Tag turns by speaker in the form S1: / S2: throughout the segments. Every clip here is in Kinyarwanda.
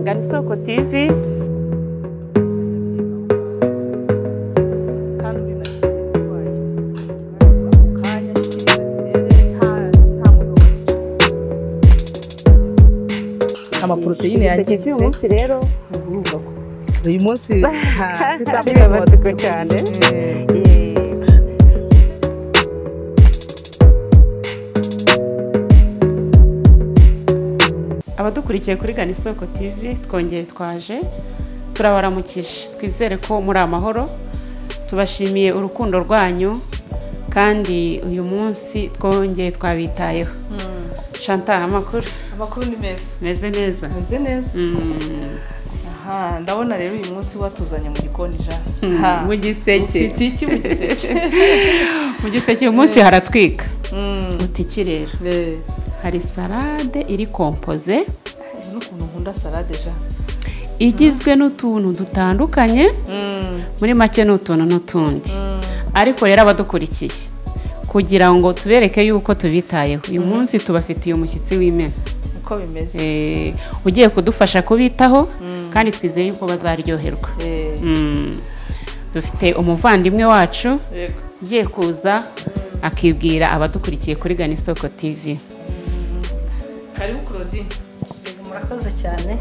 S1: Gana Isoko TV
S2: amaporoteyine
S1: yagize uyu munsi rero
S2: uyu munsi
S1: bibabatswe cyane abadukurikiye kuri Gana Isoko TV twongeye twaje turabaramukije twizere ko muri amahoro tubashimiye urukundo rwanyu kandi uyu munsi twongeye twabitayeho shanta amakuru
S2: amakuru ni meza
S1: meze neza
S2: ameze neza
S1: Mm.
S2: aha ndabona rero uyu munsi watuzanye mu gikoni ja Ha.
S1: mu giseke
S2: ufite iki mu giseke
S1: mu giseke uyu munsi haratwika
S2: Mm.
S1: butiki rero
S2: Eh,
S1: hari salade iri kompoze
S2: n'ukuntu nkunda salade ja
S1: igizwe n'utuntu dutandukanye
S2: Mm.
S1: muri make ni utuntu n'utundi
S2: Mm.
S1: ariko rero abadukurikiye kugira ngo tubereke yuko tubitayeho uyu munsi tubafitiye umushyitsi w'imena
S2: uko bimeze
S1: Eh, ugiye kudufasha kubitaho kandi twizeye yuko bazaryoherwa
S2: Eh,
S1: Mm. dufite umuvandimwe wacu
S2: yego.
S1: ugiye kuza akibwira abadukurikiye kuri gana isoko tivi
S2: karibu claudine
S3: murakoze cyane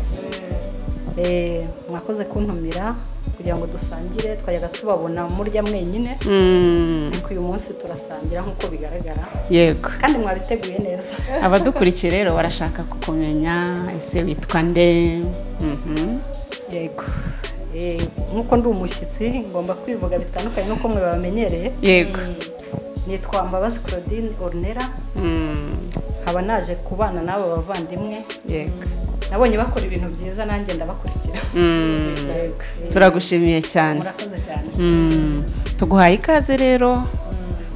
S3: Eh, mwakoze kuntumira kugira ngo dusangire twajyaga tubabona murya mwenyine
S1: Mm,
S3: ariko uyu munsi turasangira nk'uko bigaragara
S1: yego
S3: kandi mwabiteguye neza
S1: abadukurikiye rero barashaka kukumenya ese witwa nde Mhm.
S3: yego Eh, nk'uko ndi umushyitsi ngomba kwivuga bitandukanye n'uko mwe babamenyereye
S1: yego
S3: nitwa mbabazi claudine ornera
S1: Mm,
S3: nkaba naje kubana n'abo bavandimwe
S1: yego
S3: nabonye bakora ibintu byiza nanjye ndabakurikira
S1: Mm,
S3: Yego. Eh,
S1: turagushimiye cyane
S3: murakoze cyane
S1: Mm, tuguhaye ikaze rero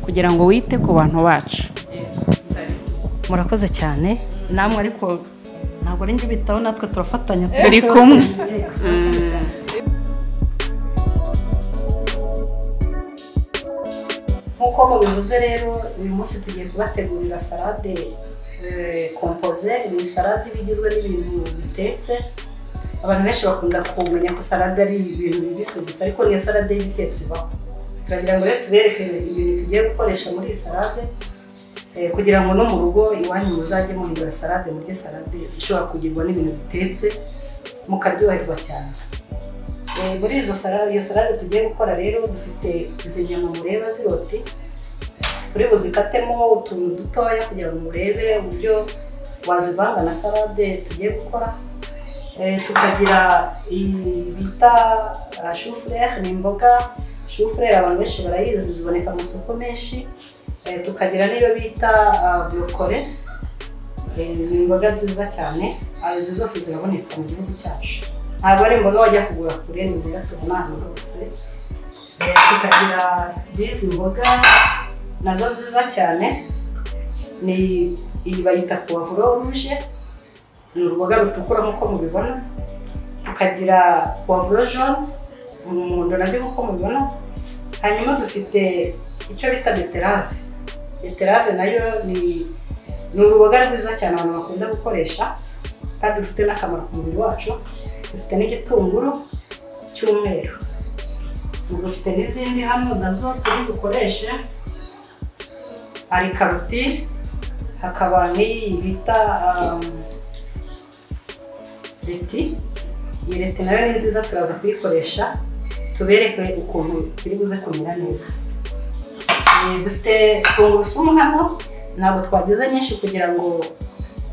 S1: kugira ngo wite ku bantu bacu
S3: murakoze cyane namwe ariko ntabwo ari njye ubitaho natwe turafatanya
S1: turi kumwe
S3: nk'uko mubivuze rero uyu munsi tugiye kubategurira salade eh, kompoze ni salade iba igizwe n'ibintu bitetse abantu benshi bakunda kumenya ko salade ari ibintu bibisi gusa ariko niyo salade y'ibitetse ibaho turagira ngo rero tubereke ibintu tugiye gukoresha muri iyi salade Eh, kugira ngo no mu rugo iwanyu muzajye muhindura salade murye salade ishobora kugirwa n'ibintu bitetse mukaryoherwa cyane Eh, muri izo salade iyo salade tugiye gukora rero dufite izi nyama mureba ziroti turi buzikatemo utuntu dutoya kugira ngo murebe uburyo wazivanga na salade tugiye gukora Eh, tukagira iyi bita ah, shufurere ni imboga shufurere abantu benshi barayizi ziboneka mu masoko menshi Eh, tukagira n'iyo bita ah, burokore Eh, ni imboga nziza cyane Ah, izi zose ziraboneka mu gihugu cyacu ntabwo ari imboga wajya kugura kure ni imboga tubona ahantu hose Eh, tukagira n'izi mboga nazo nziza cyane ni iyi bayita puwavuro ruje ni uruboga rutukura nk'uko mubibona tukagira puwavuro jone umuhondo nabyo nk'uko mubibona hanyuma dufite icyo bita beterave beterave nayo ni ni uruboga rwiza cyane abantu bakunda gukoresha kandi rufite n'akamaro ku mubiri wacu dufite n'igitunguru cy'umweru dufite n'izindi hano nazo turi bukoreshe hari karoti hakaba n'iyi bita um, reti iyi reti nayo ni nziza turaza kuyikoresha tubereke ukuntu biri buze kumera neza Eh, dufite tungurusumu hano ntabwo twagize nyinshi kugira ngo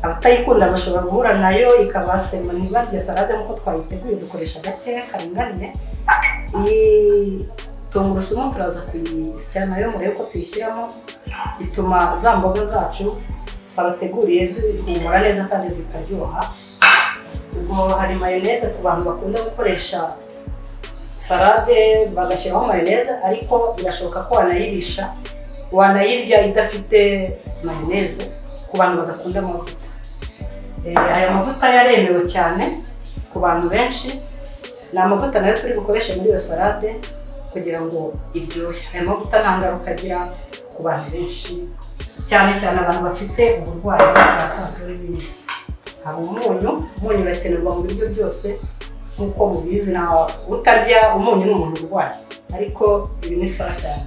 S3: abatayikunda bashobora guhura nayo ikabasema ntibarye salade nk'uko twayiteguye dukoresha gakeya karinganiye iyi tungurusumu turaza kuyisya nayo murebe ko tuyishyiramo bituma za mboga zacu babateguriye zihumura neza kandi zikaryoha ubwo hari mayoneze ku bantu bakunda gukoresha salade bagashyiraho mayoneze ariko birashoboka ko wanayirisha wanayirya idafite mayoneze ku bantu badakunda amavuta Eh, aya mavuta yaremewe cyane ku bantu benshi ni amavuta nayo turi bukoreshe muri iyo salade kugira ngo iryohe aya mavuta nta ngaruka agira ku bantu benshi cyane cyane abantu bafite uburwayi bwa tanzori n'ibindi haba umunyu umunyu urakenerwa mu biryo byose nk'uko mubizi na utarya umunyu ni umuntu urwaye ariko ibi ni sawa cyane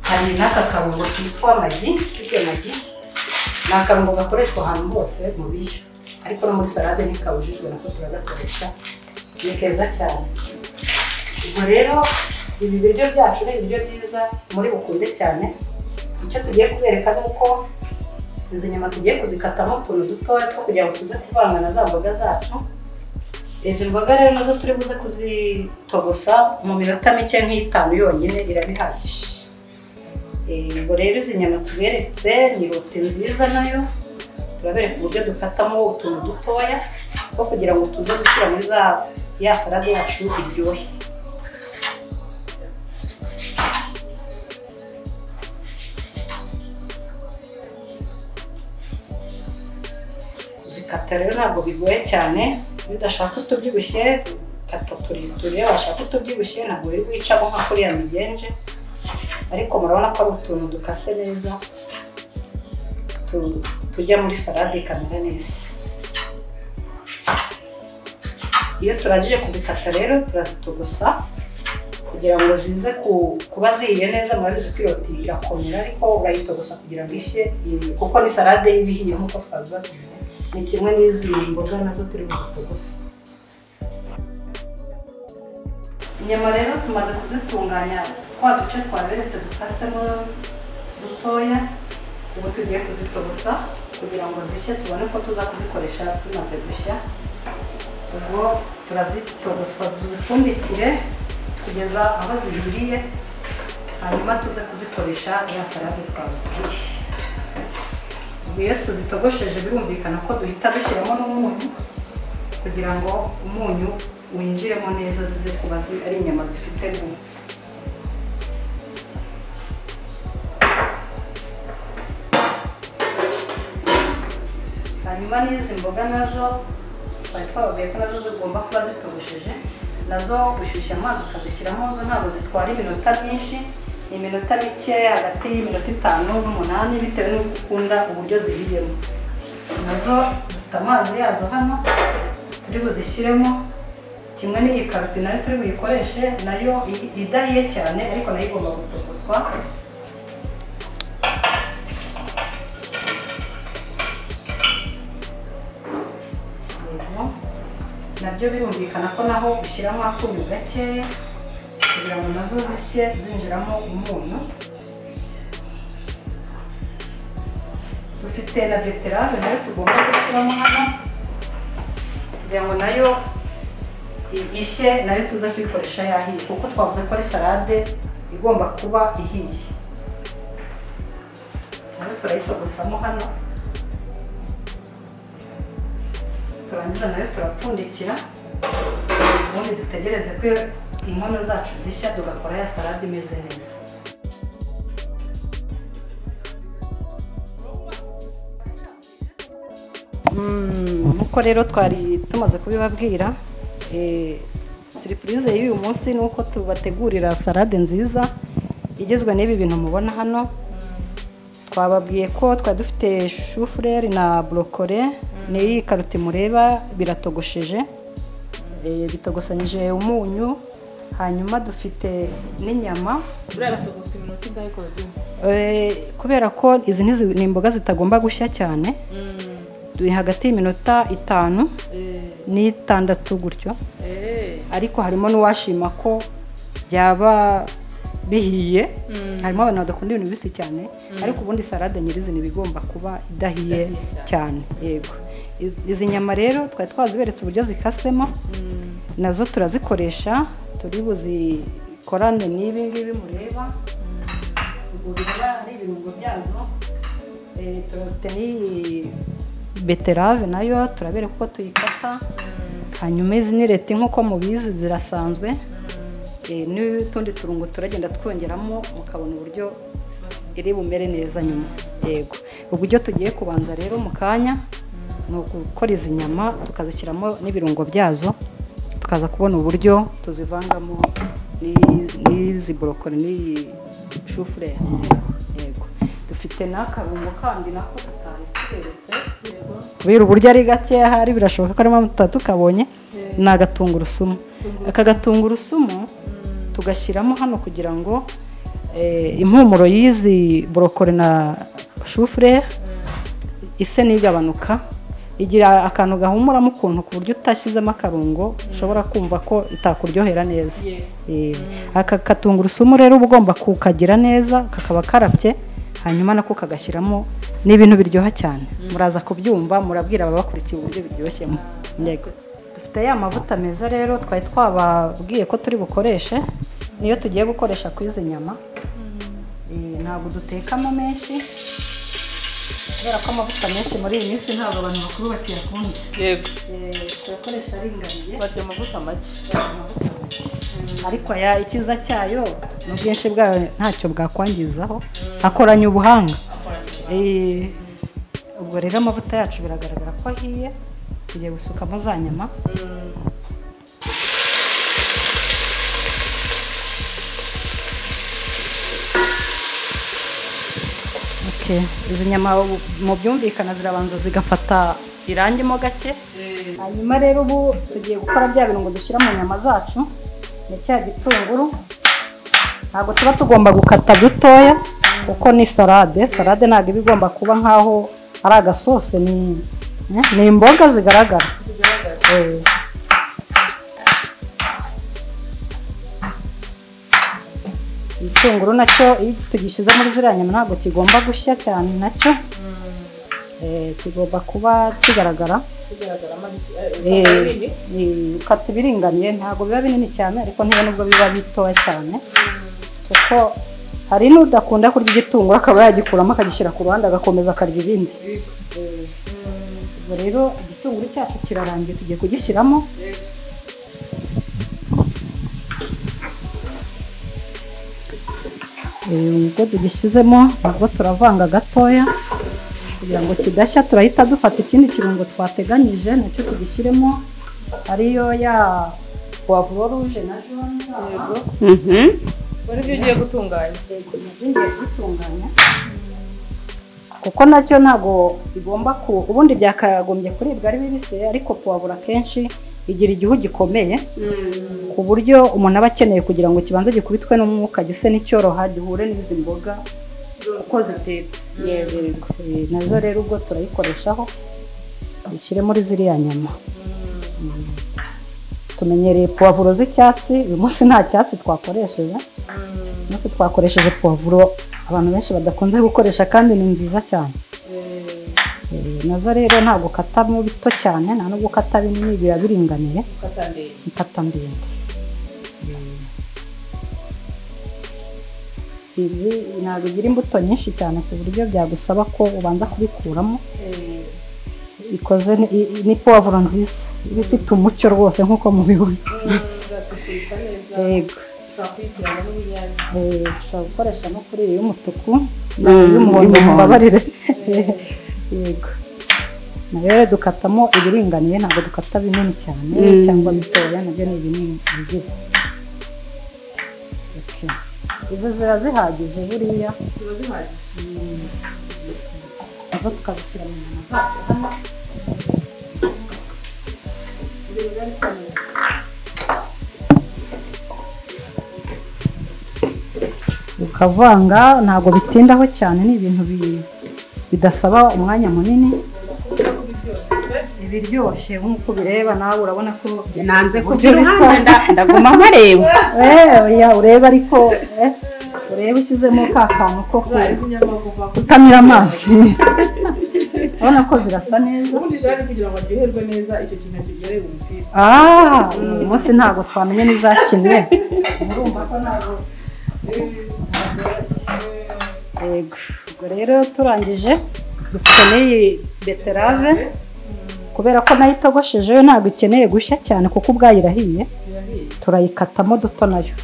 S3: hari n'aka karungo kitwa magi kitwa magi ni akarungo gakoreshwa ahantu hose mu biryo ariko no muri salade ntikabujijwe nako turagakoresha ni keza cyane ubwo rero ibi biryo byacu ni ibiryo byiza muri bukunde cyane icyo tugiye kubereka ni uko izi nyama tugiye kuzikatamo utuntu dutoya two kugira ngo tuze kuvanga na za mboga zacu izi mboga rero nazo turi buze kuzitogosa mu minota mike nk'itanu yonyine irabihagije Eh, ubwo rero izi nyama tuberetse ni rote nziza nayo turabereka uburyo dukatamo utuntu dutoya two kugira ngo tuze gushyira muri za ya salade yacu iryohe zikata rero ntabwo bigoye cyane iyo udashaka utubyibushye kata tureture washaka utubyibushye ntabwo biri gucamo nka kuriya migenje ariko murabona ko ari utuntu dukase neza tu- tujya muri salade ikamera neza iyo turangije kuzikata rero turazitogosa kugira ngo zize ku- kuba zihiye neza murabizi ko iroti irakomera ariko urayitogosa kugira ngo ishye mm, kuko ni salade y'ibihiye nk'uko twabiba ni kimwe n'izi mboga nazo turi buzitogosa inyama rero tumaze kuzitunganya twa duce twaberetse dukasemo dutoya ubu tugiye kuzitogosa kugira ngo zishye tubone ko tuza kuzikoresha zimaze gushya ubwo turazitogosa tuzipfundikire kugeza aho zihiriye hanyuma tuze kuzikoresha ya salade twabutuye ubwo iyo tuzitogosheje birumvikana ko duhita dushyiramo n'umunyu kugira ngo umunyu winjiremo neza zize kuba zi- ari inyama zifite gumu hanyuma n'izi mboga nazo twari twababwiye ko nazo zigomba kuba zitogosheje nazo ushyushya amazi ukazishyiramo zo ntabwo zitwara iminota myinshi ni iminota mike hagati y'iminota itanu n'umunani bitewe n'uko ukunda uburyo zihiyemo nazo dufite amazi yazo hano turi buzishyiremo kimwe n'iyi karoti nayo turi buyikoreshe nayo i- idahiye cyane ariko nayo igomba gutogoswa yego nabyo birumvikana ko naho ushyiramo akunyu gakeya kugira ngo nazo zishye zinjiramo umunyu dufite na beterave nayo tugomba gushyiramo hano kugira ngo nayo i- ishye nayo tuze kuyikoresha yahiye kuko twavuze ko ari salade igomba kuba ihiye nayo turayitogosamo hano turangiza nayo turapfundikira ubundi dutegereze ko inkono zacu zishya tugakora ya salade imeze neza nk'uko rero twari tumaze kubibabwira eh, siripurize y'uyu munsi ni uko tubategurira salade nziza igizwe n'ibi bintu mubona hano twababwiye ko twari dufite shufureri na borokore n'iyi karoti mureba biratogosheje eh, bitogosanyije umunyu hanyuma dufite n'inyama
S1: buriya batogosa iminota ingahe korodiyo
S3: Eh, kubera ko izi ntizi- ni imboga zitagomba gushya cyane turi hagati y'iminota itanu n'itandatu gutyo ariko harimo n'uwashima ko byaba bihiye harimo abantu badakunda ibintu bibisi cyane ariko ubundi salade nyirizina iba igomba kuba idahiye
S1: Idahiye
S3: cyane yego I- izi nyama rero twari twaziberetse uburyo zikasemo nazo turazikoresha turi buzikorane n'ibi ngibi mureba ubwo bikaba ari ibirungo byazo Eh, turafite n'iyi beterave nayo turabereka uko tuyikata hanyuma izi ni leta nk'uko mubizi zirasanzwe Eh, n'utundi turungo turagenda twongeramo mukabona uburyo iri bumere neza nyuma yego uburyo tugiye kubanza rero mu kanya ni ugukora izi nyama tukazishyiramo n'ibirungo byazo tukaza kubona uburyo tuzivangamo n'i- n'izi borokori n'iyi shufureri yego dufite n'akarungo kandi nako tutari tuberetse kubera uburyo ari gake ahari birashoboka ko harimo amata tukabonye ni agatungurusumu aka gatungurusumu tugashyiramo hano kugira ngo eh, impumuro y'izi borokore na shufure ise n'igabanuka igira akantu gahumuramo ukuntu ku buryo utashyizemo akarungo ushobora kumva ko itakuryohera neza Eh, aka katungurusumu rero uba ugomba kukagira neza kakaba karapye hanyuma nako kagashyiramo n'ibintu biryoha cyane muraza kubyumva murabwira ababakurikiye uburyo biryoshyemo Yego. dufite ya mavuta meza rero twari twababwiye ko turi bukoreshe niyo tugiye gukoresha ku izi nyama Eh, ntabwo dutekamo menshi kubera ko amavuta menshi muri iyi minsi ntabwo abantu bakuru bakiyakunda
S4: yego
S3: Eh, tuyakoresha aringaniye
S4: barya amavuta make
S3: ariko aya ikiza cyayo ni ubwinshi bwayo ntacyo bwakwangizaho akoranye ubuhanga Eh, ubwo rero amavuta yacu biragaragara ko ahiye tugiye gusukamo za nyama Okay. izi nyama mu byumvikana zirabanza zigafata irangimo gake hanyuma rero ubu tugiye gukora bya birungo dushyira mu nyama zacu ni cya gitunguru ntabwo tuba tugomba gukata dutoya kuko ni salade salade ntabwo iba igomba kuba nk'aho ari agasose ni ni imboga zigaragara Eh. igitunguru nacyo iyo tugishyize muri ziriya nyama ntabwo kigomba gushya cyane nacyo Eh, kigomba kuba kigaragara Eh, eh, ukata ibiringaniye ntabwo biba binini cyane ariko ntiyo nubwo biba bitoya cyane kuko hari n'udakunda kurya igitunguru akaba yagikuramo akagishyira ku ruhande agakomeza akarya ibindi Eh, ubwo rero igitunguru cyacu kirarangiye tugiye kugishyiramo Eh, ubwo tugishyizemo nabwo turavanga gatoya kugira ngo kidashya turahita dufata ikindi kirungo twateganyije nacyo tugishyiremo ariyo ya puwavuro ruje na jone yego
S1: Mhm.
S4: bari byo ugiye gutunganya
S3: nabyo kubitunganya kuko nacyo ntabwo bigomba ku ubundi byakagombye kuribwa ari bibisi ariko puwavuro akenshi igira igihu gikomeye ku buryo umuntu aba akeneye kugira ngo kibanze gikubitwe n'umwuka gise n'icyoroha gihure n'izi mboga uko zitetse yego yego. Eh, nazo rero ubwo turayikoreshaho dushyire muri ziriya nyama Mm. tumenyereye puwavuro z'icyatsi uyu munsi nta cyatsi twakoresheje uyu munsi twakoresheje puwavuro abantu benshi badakunze gukoresha kandi ni nziza cyane Eh, nazo rero ntabwo ukatamo bito cyane nta nubwo ukata binini biba biringaniye
S4: ukatandeye
S3: mfata ndende izi ntabwo igira imbuto nyinshi cyane ku buryo byagusaba ko ubanza kubikuramo ikoze ni- i- i- ni puwavuro nziza iba ifite umucyo rwose nk'uko mubibona
S4: zatukurisa neza
S3: yego
S4: twakurikirana n'urunyanya
S3: Eh, ushobora gukoresha no kuri iyi y'umutuku
S1: Mm,
S3: y'umuhondo
S1: y'umuhondo.
S3: mubabarire yego nayo rero dukatamo ibiringaniye ntabwo dukata binini cyane
S1: Mm.
S3: cyangwa bitoya nabyo ni binini bigize Okay. izo ziba zihagije buriya
S4: ziba zihagije
S3: nazo tukazishyira mu nyama zacu hano
S4: ibintu biba bisa neza
S3: ukavanga ntabwo bitindaho cyane ni ibintu bi- bidasaba umwanya munini ibiryoshye nk'uko ubireba nawe urabona ko
S1: nanze
S3: kujya uruhande, nda-
S1: ndaguma nkareba
S3: Eh, oya urebe ariko eh, urebe ushyizemo ka kantu ko ku-
S4: za izi nyama kuva ku
S3: gutamira amazi urabona ko zirasa neza
S4: ubundi jari kugira ngo aryoherwe neza icyo kintu kigereye umupira
S3: Ah, uyu munsi ntabwo twamenye n'izakinwe murumva ko ntabwo yego ubwo rero turangije dufite n'iyi beterave kubera ko nayo itogosheje yo ntabwo ikeneye gushya cyane kuko ubwayo irahiye
S4: birahiye
S3: turayikatamo duto nayo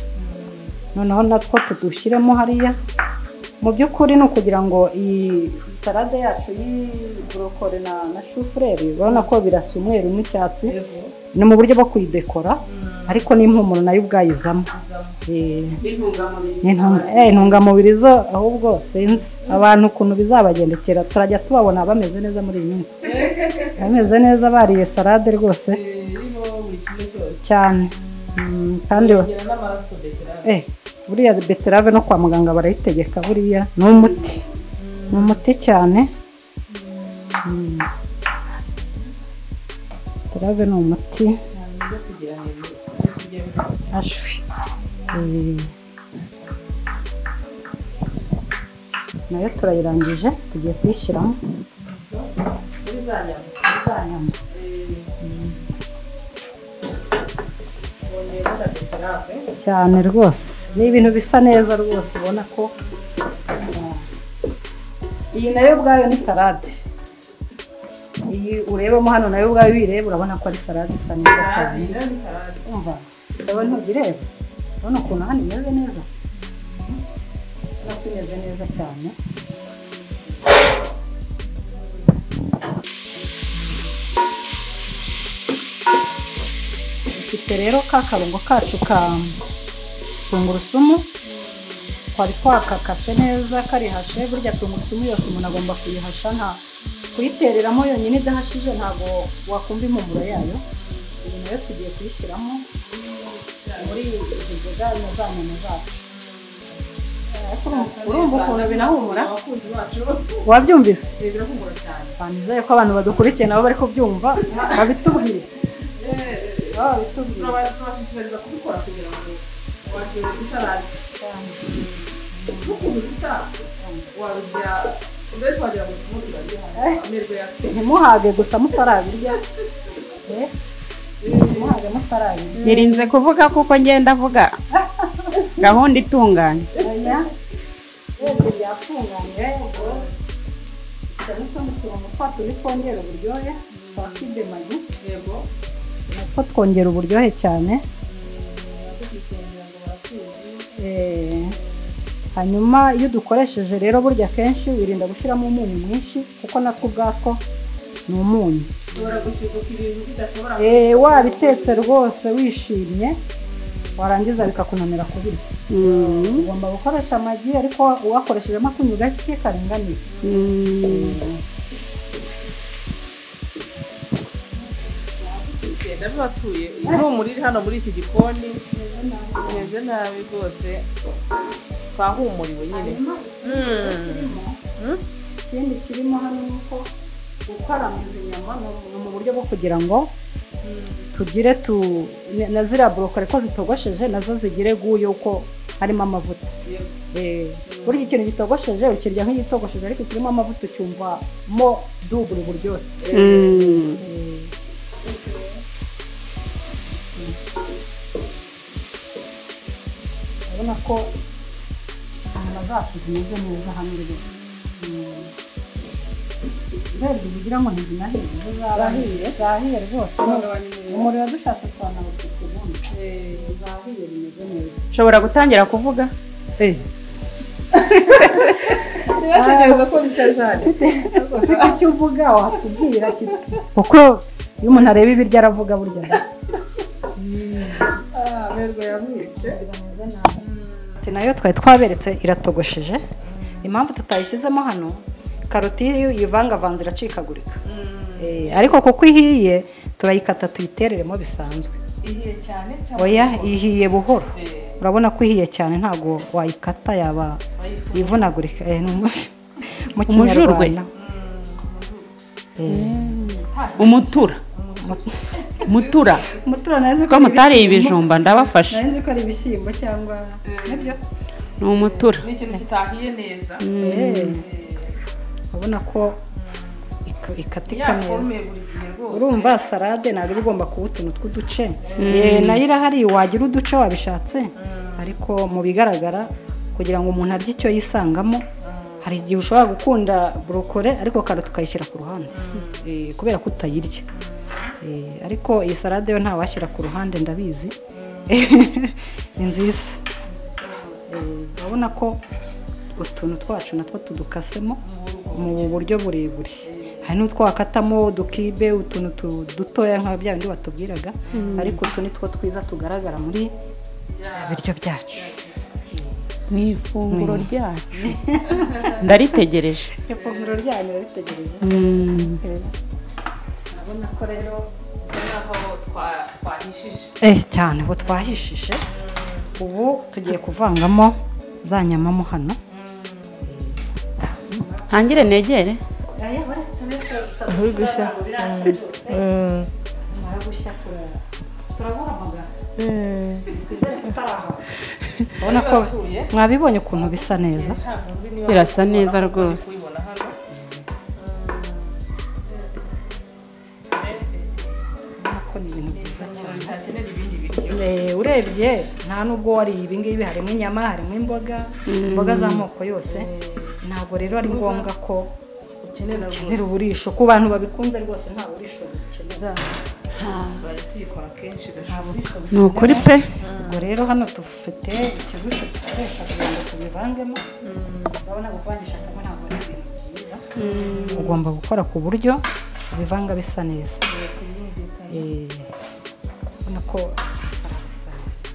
S3: noneho natwo tudushyiremo hariya mu by'ukuri ni ukugira ngo iyi salade yacu y'iburokore na na shufureri urabona ko birasa umweru n'icyatsi
S4: yego
S3: ni mu buryo bwo kuyidekora
S4: Mm.
S3: ariko n'impumuro nayo ubwayizamo Eh,
S1: n'intungamubiri
S3: intunga- eh, intungamubiri zo ahubwo sinzi abantu ukuntu bizabagendekera turajya tubabona bameze neza muri iyi minsi bameze neza bariye salade rwose
S4: iriho buri kimwe cyose
S3: cyane Mm, kandi wa-
S4: ngira n'amaraso beterave
S3: eh, buriya beterave no kwa muganga barayitegeka buriya ni umuti ni umuti cyane Mm. beterave ni umuti
S4: byo kugira ngo ibyo kurya bifite
S3: ashwi Eh. nayo turayirangije tugiye kuyishyiramo
S4: muri za nyama
S3: za nyama
S4: bongera na beterave
S3: cyane rwose ni ibintu bisa neza rwose ubona ko uh, iyi nayo ubwayo ni salade iyi urebamo hano nayo ubwayo uyireba urabona ko ari salade isa neza
S4: salade
S3: cyane
S4: rero ni salade
S3: umva ndabona ntuzireba urabona ukuntu hano imeze neza urabona ko imeze neza cyane dufite rero ka karungo kacu ka tungurusumu twari twakakase neza karihashe burya tungurusumu yose umuntu agomba kuyihasha nta kuyitereramo yonyine idahashije ntabwo wakumva impumuro yayo iyi nayo tugiye kuyishyiramo muri izi nzoga na za nyama zacu Ariko urumva- urumva ukuntu binahumura
S4: abakunzi bacu
S3: wabyumvise
S4: birebera kugura cyane
S3: twanyizeye ko abantu badukurikiye nabo bari kubyumva babitubwire baba babitubwire
S4: turabashishikariza kubikora kugira ngo wakire isalade n'ukuntu zisa warusya mbese wagira ngo tumutira amerwe yacu
S3: ntimuhage gusa mutarabirya Eh, ntimuhage mutarabirya
S1: nirinze kuvuga kuko ngenda avuga gahunda itunganye
S3: aya wese byatunganywe ubwo cyane utundi turongo twacu ni twongera uburyohe twa kidemagi
S4: yego
S3: natwo twongera uburyohe cyane Eh, hanyuma iyo dukoresheje rero burya kenshi wirinda gushyiramo umunyu mwinshi kuko natwo ubwatwo ni umunyu
S4: ushobora gushyuguka ibintu bidashobora
S3: Eh, wabitetse rwose wishimye warangiza bikakunanira kubirya
S1: Mm,
S3: ugomba gukoresha amagi ariko uwakoreshejemo akunyu gake karinganiye
S1: mm.
S4: kugenda bibatuye impumuro iri hano muri iki gikoni imeze nabi rwose twahumuriwe nyine
S3: ikindi kirimo hano ni uko gukaramiza inyama ni- ni mu buryo bwo kugira ngo tugire tu na ziriya borokare ko zitogosheje nazo zigire guyo uko harimo amavuta Eh, burya ikintu gitogosheje ukirya nk'igitogosheje ariko kirimo amavuta ucyumvamo dubure uburyohe
S1: Mm.
S3: urabona ko inyama zacu zimeze neza hamwe rwose Mm. urebye ugira ngo ntizinahiye zo zarahiye zahiye rwose umuriro dushatse twanawutuka ubundi zahiye bimeze neza
S1: ushobora gutangira kuvuga
S3: ufite icyo uvuga watubwira kuko iyo umuntu areba ibiryo aravuga burya
S4: amerwe yavutse
S3: karoti nayo twari twaberetse iratogosheje impamvu tutayishyizemo hano karoti iyo uyivangavanze iracikagurika Eh, ariko kuko ihiye turayikata tuyitereremo bisanzwe
S4: ihiye cyane cyangwa
S3: oya ihiye buhoro
S4: Eh,
S3: urabona ko ihiye cyane ntabwo wayikata yaba
S4: bayifura.
S3: ivunagurika Eh, ni umu- mu
S1: Umujurwe.
S3: kinyarwanda
S1: umutura mutura
S3: mutura nari
S1: siko mutariye ibijumba ndabafasha
S3: nari nzi ko ari ibishyimbo cyangwa nibyo
S1: ni umutura
S4: ni ikintu kitahiye neza
S3: Eh, urabona ko ik- ikatika neza
S4: yaforume buri gihe rwose
S3: urumva salade ntabwo iba igomba kuba utuntu tw'uduce Eh, nayo irahari wagira uduce wabishatse ariko mu bigaragara kugira ngo umuntu arye icyo yisangamo hari igihe ushobora gukunda borokore ariko karoti ukayishyira ku ruhande Eh, kubera ko utayirya Eh, ariko iyi salade yo ntawashyira ku ruhande ndabizi ni nziza Eh, urabona ko utuntu twacu natwo tudukasemo mu buryo burebure hari n'utwo wakatamo udukibe utuntu tu- dutoya nka bya bindi batubwiraga ariko utu ni two twiza tugaragara muri bya biryo byacu
S1: mu ifunguro ryacu ndaritegereje
S3: ifunguro ryanyu ritegereje
S1: Mm.
S4: urabona ko rero bisa nk'aho twa- twahishije
S3: eh cyane ubu twahishije ubu tugiye kuvangamo za nyamamo hano
S1: ntangire negere
S5: Uri gushya. Mm. Mm.
S3: urabona ko mwabibonye ukuntu bisa neza
S1: birasa neza rwose
S3: ko ni ibintu byiza cyane
S4: hakenera ibindi bintu
S3: Eh, urebye nta nubwo wari ibi ngibi harimo inyama harimo imboga imboga z'amoko yose ntabwo rero ari ngombwa ko
S4: ukenera
S3: ukenera uburisho ku bantu babikunze rwose nta burisho bukenera
S4: tuzajya tuyikora kenshi
S1: ni ukuri pe
S3: ubwo rero hano dufite ikigusho dukoresha kugira ngo tubivangemo urabona kuvangisha kamwe ntabwo ari ibintu byiza ugomba gukora ku buryo ubivanga bisa neza Eh, ubona ko salade isa neza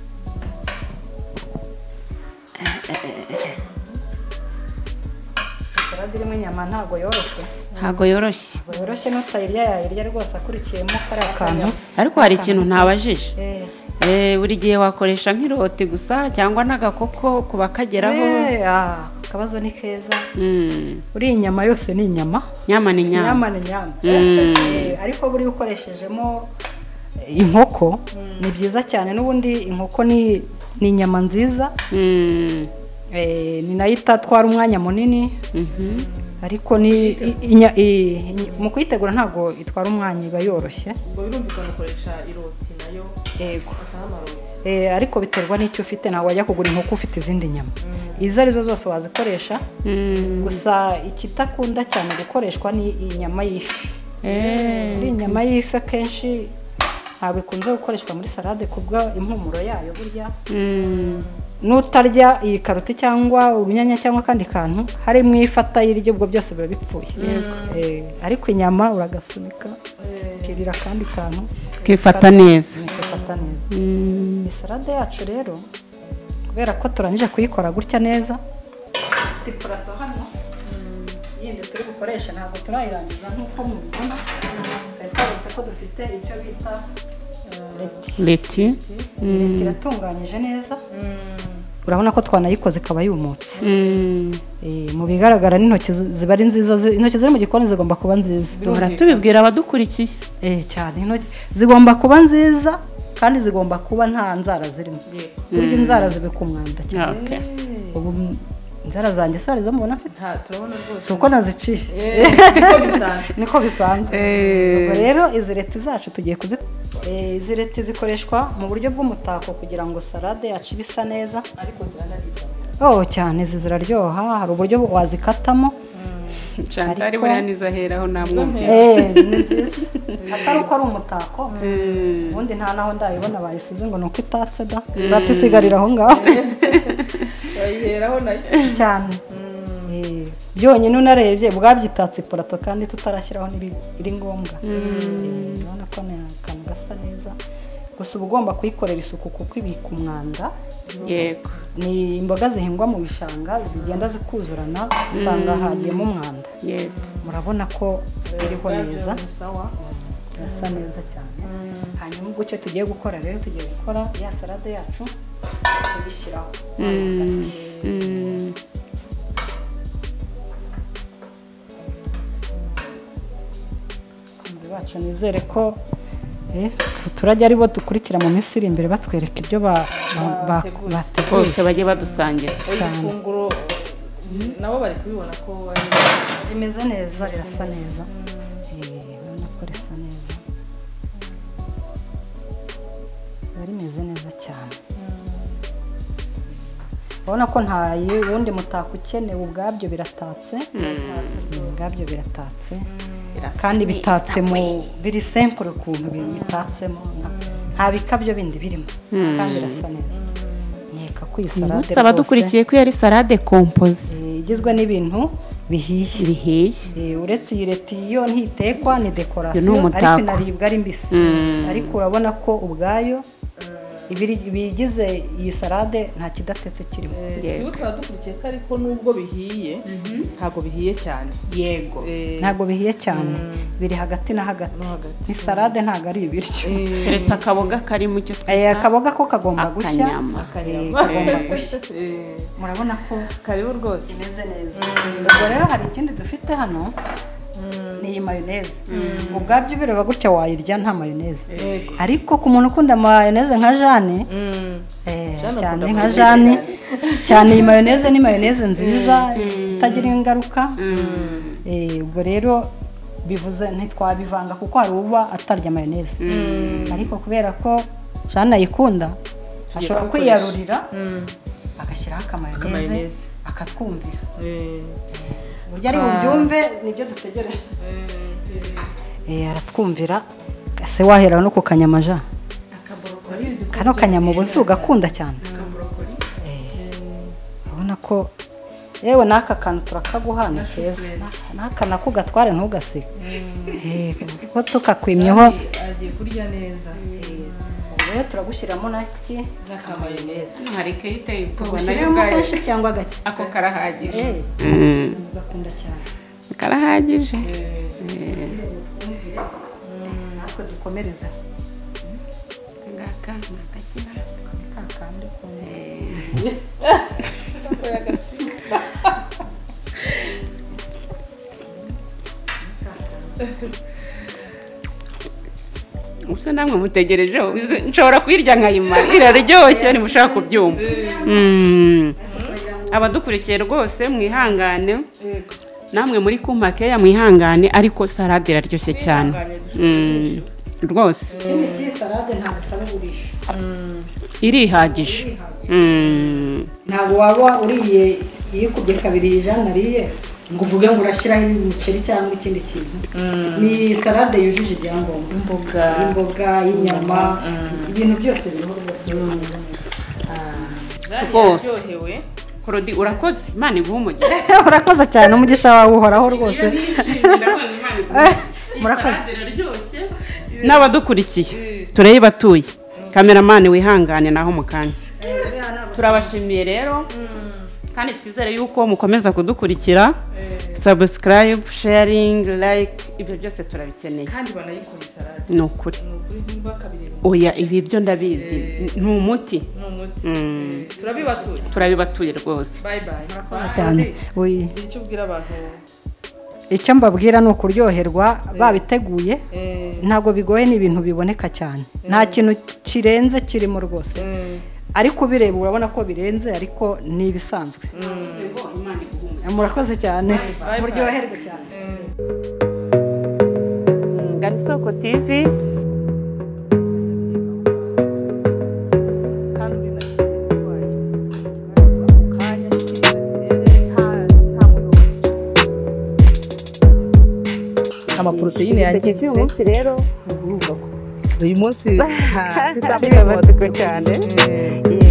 S3: salade irimo inyama ntabwo yoroshye
S1: ntabwo yoroshye
S3: ntabwo yoroshye n'utayirya yayirya rwose akurikiyemo kariya kantu
S1: ariko hari ikintu ntabajije
S3: Eh.
S1: Eh, buri gihe wakoresha nk'iroti gusa cyangwa n'agakoko ku bakageraho
S3: Eh, ah, akabazo ni keza
S1: Mm.
S3: uriya inyama yose ni inyama
S1: nyama ni nyama
S3: inyama ni inyama
S1: Mm.
S3: Eh, ariko buriya ukoreshejemo inkoko ni byiza cyane n'ubundi inkoko ni ni inyama nziza
S1: Mm.
S3: eh, ni nayo itatwara umwanya munini
S1: Mhm.
S3: ariko ni i- inya- i- i- mu kuyitegura ntabwo itwara umwanya iba yoroshye
S4: ubwo birumvikana ukoresha iroti nayo
S3: yego
S4: ataho amaroti
S3: Eh, ariko biterwa n'icyo ufite ntabwo wajya kugura inkoko ufite izindi nyama izo arizo zose wazikoresha
S1: Mm.
S3: gusa ikitakunda cyane gukoreshwa ni inyama y'ifi
S1: Eh.
S3: iriya nyama y'ifi akenshi ntabwo ikunze gukoreshwa muri salade kubwo impumuro yayo burya
S1: Mm.
S3: n'utarya iyi karoti cyangwa urunyanya cyangwa akandi kantu harimo ifi atayirya ubwo byose biba bipfuye Eh, ariko inyama uragasunika ukirira akandi kantu
S1: kifata neza
S3: ukifata neza
S1: Mm.
S3: iyi salade yacu rero kubera ko turangije kuyikora gutya neza ifite ipurato hano yindi turi bukoresha ntabwo turayirangiza nk'uko mubibona twari twaretse ko dufite icyo bita eh, leti
S1: leti
S3: leti iratunganyije neza urabona ko twanayikoze ikaba yumutse
S1: Mm.
S3: Eh, mu bigaragara n'intoki zi- ziba ari nziza zi- intoki ziri mu gikoni zigomba kuba nziza
S1: duhora tubibwira abadukurikiye
S3: Eh, cyane intoki zigomba kuba nziza kandi zigomba kuba nta nzara zirimo burya inzara zibika umwanda cyane
S1: Okay.
S3: ubu m- inzara zanjye sari zo mubona mfite
S4: nta turabona rwose
S3: si uko naziciye
S4: niko bisanzwe
S3: niko bisanzwe Ubwo rero izi leti zacu tugiye kuzi Eh, izi leti zikoreshwa mu buryo bw'umutako kugira ngo salade yacu ibe isa neza
S4: ariko ziranaribwa
S3: oh cyane izi ziraryoha hari uburyo wazikatamo
S1: Chantal
S3: Ariko-
S1: buriya nizaheraho namwumva
S3: Eh, ni nziza atari uko ari umutako ubundi nta naho ndayibona bayisize ngo ni uko itatse da urata isigarira aho ngaho
S4: bayiheraho nayo
S3: cyane Eh, byonyine unarebye bwabyitatse ipurato kandi tutarashyiraho n'ibiri ngombwa Eh, urabona ko ni akantu gasa neza gusa uba ugomba kuyikorera isuku kuko ibika umwanda
S1: yego
S3: ni imboga zihingwa mu bishanga zigenda zikuzurana usanga hagiyemo umwanda
S1: yego
S3: murabona ko iriho neza
S4: ni sawa
S3: irasa neza cyane hanyuma ubwo icyo tugiye gukora rero tugiye gukora ya salade yacu tubishyiraho
S1: Mm.
S3: abakunzi bacu nizere ko eh, tu- turajya ari bo dukurikira mu minsi iri imbere batwereka ibyo ba- ba- ba- bateguye
S1: bose bajye badusangiza
S4: iri
S3: Cyane.
S4: funguro nabo bari kubibona ko ari
S3: rimeze neza rirasa neza Eh, urabona ko risa neza riba rimeze neza cyane urabona ko nta yi- wundi mutako ukenewe ubwabyo biratatse ubwabyo biratatse kandi bitatsemo biri sempure ukuntu bi- bitatsemo nta- nta bikabyo bindi birimo kandi irasa neza nkeka ko iyi salade
S1: Nibutse abadukurikiye ko iyo ari salade kompoze
S3: eh, igizwe n'ibintu bihiye
S1: bihiye
S3: Eh, uretse iyi leta iyo ntitekwa ni
S1: Iyo
S3: dekorasiyo
S1: ni umutako.
S3: ariko inaribwa ari mbisi
S1: Mm.
S3: ariko urabona ko ubwayo ibiri- ibigize iyi sarade nta kidatetse kirimo
S1: Yego.
S4: Iyo tuba dukurikiye ko ariko nubwo bihiye ntabwo bihiye cyane
S3: yego
S4: Eh,
S3: ntabwo bihiye cyane biri hagati na hagati ni sarade ntabwo ari ibiryo
S4: eh,
S1: keretse akaboga karimo icyo
S3: Eh,
S1: twita
S3: akaboga ko kagomba gushya
S1: akanyama
S3: Eh,
S4: akanyama.
S3: kagomba gushya
S4: eh,
S3: murabona ko
S4: karibu rwose
S3: imeze neza ubwo rero hari ikindi dufite hano ni iyi mayoneze ubwabyo bireba gutya wayirya nta mayoneze
S4: Yego.
S3: ariko ku muntu ukunda mayoneze nka jane eh,
S4: Jane
S3: cyane
S4: akunda
S3: nka
S4: mayoneze
S3: jane cyane iyi mayoneze ni mayoneze nziza itagira ingaruka Eh, ubwo rero bivuze ntitwabivanga kuko hari uba atarya mayoneze ariko kubera ko jane ayikunda ashobora
S4: gukoresha.
S3: kwiyarurira agashyiraho akamayoneze
S4: Akamayoneze.
S3: akatwumvira
S4: Eh,
S3: uburyo ari bubyumve nibyo dutegereje aratwumvira se wahera no ku kanyama ja kano kanyama uba uzi ugakunda cyane Eh, urabona ko yewe n'aka kantu turakaguha ni keza n'aka nako ugatware ntugasige Eh, kuko tukakwimyeho
S5: agiye kurya neza
S3: Ubu rero turagushyiramo naki
S4: n'akamayoneze
S1: hari iteye ubwoba nayo
S3: tugushyiramo
S1: ubwayo
S3: kenshi cyangwa gake
S1: ako karahagije
S3: Eh,
S1: Mm,
S3: ugakunda cyane
S1: karahagije
S3: natwe dukomereza
S1: ngaka ni agakira Eh, ubuse namwe mutegereje nshobora kuyirya nkayimara iraryoshye ntimushaka kubyumva Mm. abadukurikiye rwose mwihangane namwe muri kumpakeya mwihangane ariko sarade iraryoshye cyane Mm, rwose
S3: ikindi cy'iyi sarade ntabwo isaba ugurisha
S1: irihagije Mm.
S3: ntabwo waba uriye iyikubye kabiri ijana ariye ngo uvuge ngo urashyiraho umuceri cyangwa ikindi kintu ni salade yujuje ibyangombwa imboga imboga inyama ibintu byose biriho rwose
S1: Rwose.
S4: yararyohewe
S1: korodi urakoze imana iguhe umugisha
S3: urakoze cyane umugisha wawe uhoraho rwose murakoze
S1: n'abadukurikiye turebe batuye kameramani wihangane naho mu kanya turabashimiye rero kandi twizere yuko mukomeza kudukurikira subscribe sharing like ibyo byose turabikeneye
S4: kandi banayikunda sarade
S1: ni ukuri
S4: ni ukuri niba kabireba
S1: oya ibi byo ndabizi ni umuti
S4: ni umuti
S1: Mm.
S4: Eh, turabibatuye
S1: turabibatuye rwose
S4: bayi bayi murakoze
S3: cyane Oye.
S4: icyo ubwira abantu
S3: icyo mbabwira ni ukuryoherwa babiteguye
S4: eh,
S3: ntabwo bigoye ni ibintu biboneka cyane nta kintu kirenze kirimo rwose
S4: eh,
S3: ariko ubireba urabona ko birenze ariko ni ibisanzwe murakoze cyane
S4: bye.
S3: muryoherwe cyane
S4: eh.
S1: ngana isoko tv
S4: amaporoteyine yanjye uyu munsi rero uyu munsi nta-
S6: birabatsiko cyane
S4: Eh,
S6: Yego.